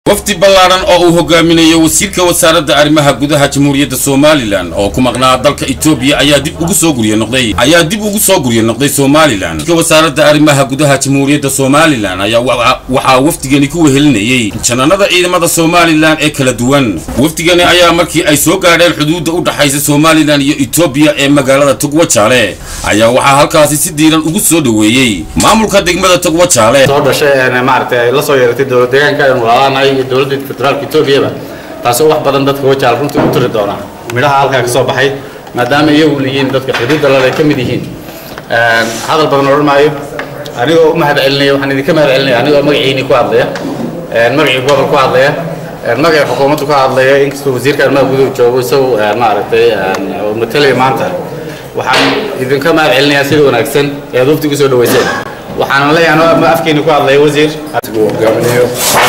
wafdi ballaadhan oo uu hogaaminayo wasiirka wasaaradda arrimaha gudaha jamhuuriyadda somalilan oo ku maqnaa dalka etoobiya ayaa dib ugu soo gurye noqday ayaa dib ugu soo gurye noqday somalilan wasiirka wasaaradda arrimaha gudaha jamhuuriyadda somalilan ayaa waxaa wafdigani ku wehelinayey janaanada ciidamada somalilan ee kala duwan wafdigani ayaa markii ay soo gaadheen xuduudda u dhaxaysa somalilan iyo etoobiya ee magaalada togwajaale ayaa waxaa halkaasi si diiran ugu soo dhoweeyey maamulka degmada togwajaale soo dhashay maaragtay ay la soo yeeratay dowlad deegaanka aynu walaalaanahay iyo dowladda federaalka etoobiyaba taasi oo wax badan dadka wajaal runtii u tiri doona midhaha halkaa ka soo baxay maadaama iyagu yihiin dadka xuduudda lale ka mid yihiin hadal badan odhan maayo anigoo u mahad celinaya waxaan idinka mahad celinaya anigoo magaciini ku hadlaya magacii gobol ku hadlaya magacii xukuumaddu ka hadlaya inkastoo wasiirka arrimaha guduhu joogo isagu maaragtay oo matalaya maanta waxaan idinka mahad celinayaa sida wanaagsan ee aad waftigu soo dhaweyseen waxaan leeyahay anoo afkeeni ku hadlaya wasiir hogaaminayo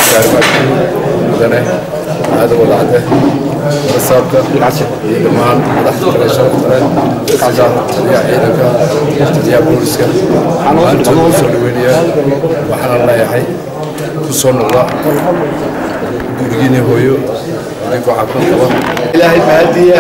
mudane aadan wadacde warasaabka iyo dhammaan madaxda kale sharafta leh sida taliyaha ciidanka taliyaha booliska maanta u soo dhaweynayaa waxaana leeyahay ku soo noqda gurigiina hooyo idinkoo caafimaad qaba ilaahay mahadiya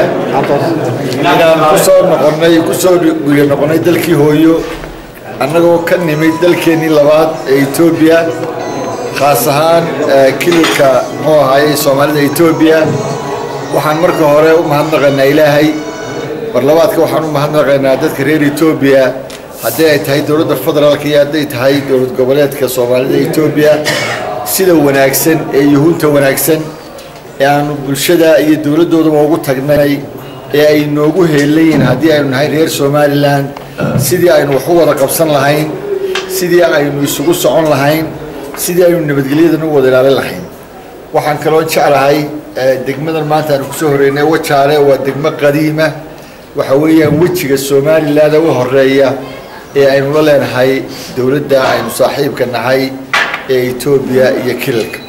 inaan ku soo noqonnay ku soo guryo noqonnay dalkii hooyo annagoo ka nimid dalkeennii labaad ee etoobiya khaas ahaan kilidka muxuu ahaayey soomaalida etoobiya waxaan marka hore u mahadnaqaynaa ilaahay mar labaadka waxaan u mahadnaqaynaa dadka reer etoobiya haddii ay tahay dowladda federaalka iyo hadday tahay dowlad goboleedka soomaalida etoobiya sida wanaagsan ee yuhuunta wanaagsan ee aanu bulshada iyo dowladdoodaba ugu tagnay ee ay noogu heelayiin haddii aynu nahay reer somalilan sidii aynu wax u wada qabsan lahayn sidii aynu isugu socon lahayn sidii aynu nabadgelyadan u wada ilaalin lahayn waxaan kaloo jeclahay degmadan maanta aanu kusoo horeynay wajaale waa degmo qadiima waxa weeyaan wejiga somalilan u horeeya ee aynu la leenahay dowladda aynu saaxiibka nahay ee etoobiya iyo kilalka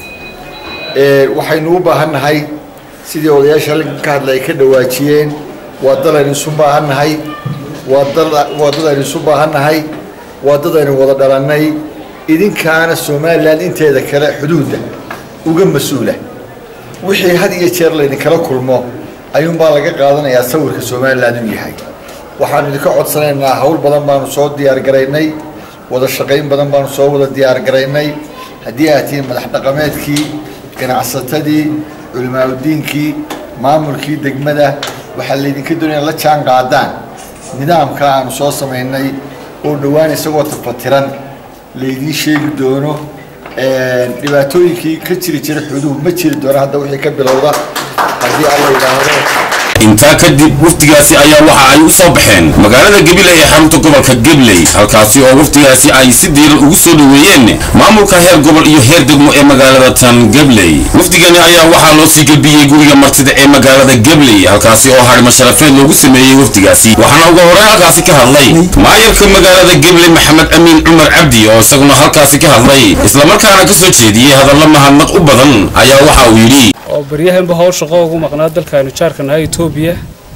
waxaynu u baahan nahay sidii odayaasha halkan ka hadla ay ka dhawaajiyeen waa dal aynu isu baahan nahay waa dal waa dad aynu isu baahan nahay waa dad aynu wada dhalannay idinkaana somalilan inteeda kale xuduudda uga mas-uula wixii had iyo jeer laydinkala kulmo ayuunbaa laga qaadanayaa sawirka somalilan uu yahay waxaanu idinka codsanaynaa hawl badan baanu soo diyaargaraynay wada shaqayn badan baanu soo wada diyaargaraynay haddii aad tihiin madax dhaqameedkii ganacsatadii culimaauddiinkii maamulkii degmada waxaa laydinka doonaya la jaan qaadaan nidaamka aanu soo samaynay oo dhowaan isagoo tafatiran laydiin sheegi doono dhibaatooyinkii ka jiri jira xuduud ma jiri doono hadda wixii ka bilowda haddii alla yidhaahdo intaa kadib wafdigaasi ayaa waxa ay u soo baxeen magaalada gabiley ee xarunta gobolka gabley halkaasi oo wafdigaasi ay si diiran ugu soo dhoweeyeen maamulka heer gobol iyo heer degmo ee magaalada tan gabley wafdigani ayaa waxaa loo sii gelbiyey guriga martida ee magaalada gabley halkaasi oo hadhimo sharafeed loogu sameeyey wafdigaasi waxaana uga horey halkaasi ka hadlay maayarka magaalada gabley maxamed amiin cumar cabdi oo isaguna halkaasi ka hadlay islamarkaana ka soo jeediyey hadalla mahadnaq u badan ayaa waxa uu yidhi oo baryahanba howl shaqo ugu maqnaa dalkaanu jaarka nahay etoobiya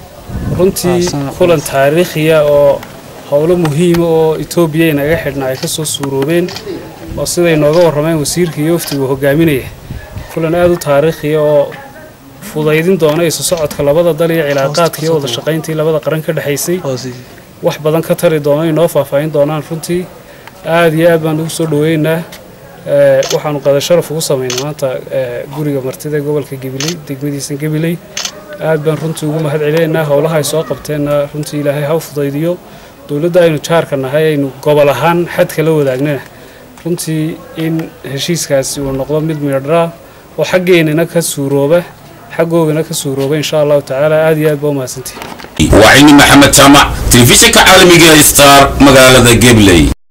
runtii kulan taariikhiya oo howlo muhiima oo etoobiya inaga xidhna ay ka soo suuroobeen oo siday nooga warrameen wasiirka iyo waftigu hogaaminaya kulan aada u taariikhiya oo fudaydin doona isu socodka labada dal iyo cilaaqaadka iyo wada shaqayntii labada qaran ka dhexaysay wax badan ka tari doona inoo faahfaahin doonaan runtii aada iyo aad baan ugu soo dhaweynaynaa waxaanu qada sharaf ugu samaynay maanta guriga martida gobolka gabiley degmadiisa gabiley aad baan runtii ugu mahad celinaynaa howlaha ay soo qabteenna runtii ilaahay ha u fudaydiyo dowladda aynu jaarka nahay aynu gobol ahaan xadka la wadaagnana runtii in heshiiskaasi uu noqdo mid miidhaa oo xaggeenana ka suurooba xaggoogana ka suurooba insha allahu tacaala aad iyo aad baa umahadsantihi waa cilmi maxamed jaamac telefishinka caalamiga star magaalada gabley